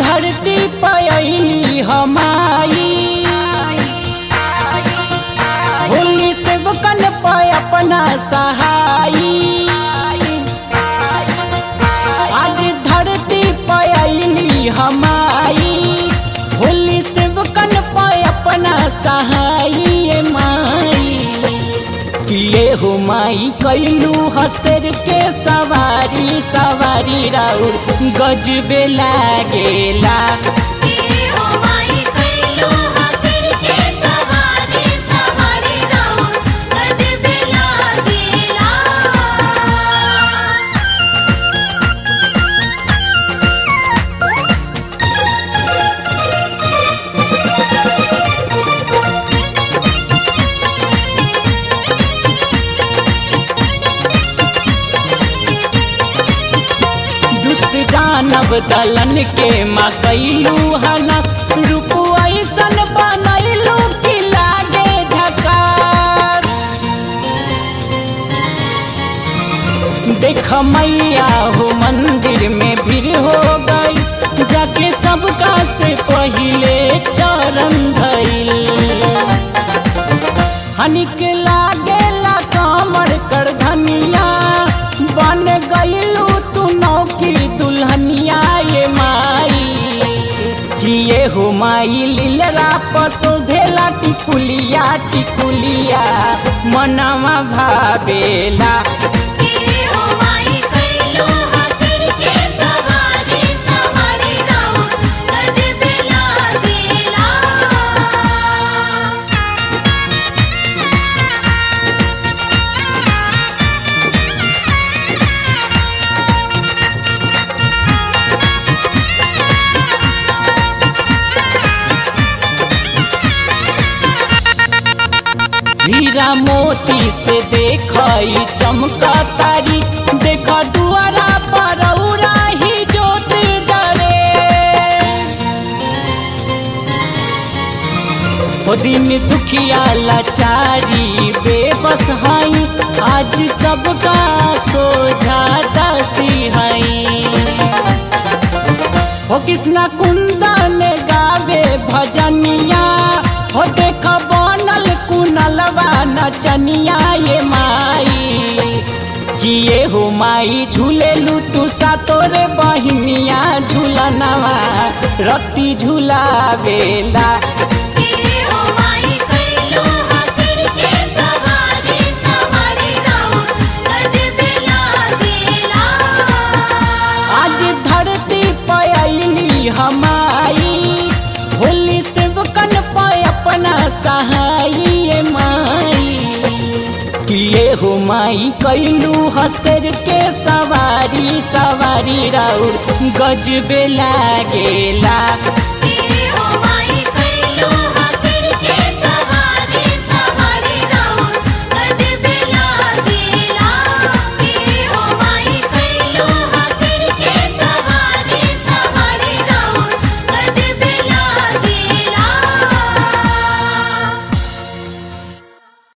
धरती पयली हमाई होली सेवकन पे अपना सहाई आज धरती पयली हमाई होली सेवकन पे अपना सहाई माई किए हो माई कैलू हसर के सवारी सवारी राउर गजबे लागेला के हो माई कैलो हसर के सवारी सवारी राउर गजबे लागेला दुष्ट जानब दलन के माँ कैलू हना रूप ऐसन बनैलू कि लागे झकार देख मैया हो मंदिर में भीड़ हो गई जाके सबका से पहिले चरण धैल हनिक लागेला कमर कर धनिया बन गईलू तू नौकी दुल्हनिया ये माई किए हो माई लीलरा पसो भेला टिकुलिया टिकुलिया मनवा भावेला के हो माई कैलो हसर के सवारी सवारी राउर गजबे लागेला हीरा मोती से देखई चमका तारी देख दुआरा पर औरा ही जोत जरे ओ दिन दुखिया लाचारी बेबस हई आज सबका सोझा दसी हई हो कृष्णा कुंदन गावे भजनिया हो देख बनल कुनलवा नचनिया ये माई किए हो माई झूलेलू तू सा तोरे बहिनिया झूलनवा रत्ती झूलावेला के हो माई कैलो हसर के सवारी सवारी राउर गजबे लागेला आज धरती पयली हमाई होली सेवकन पे अपना सहाई ये माई किए हो माई कैलू हसर के सवारी सवारी राउर गजबे लागेला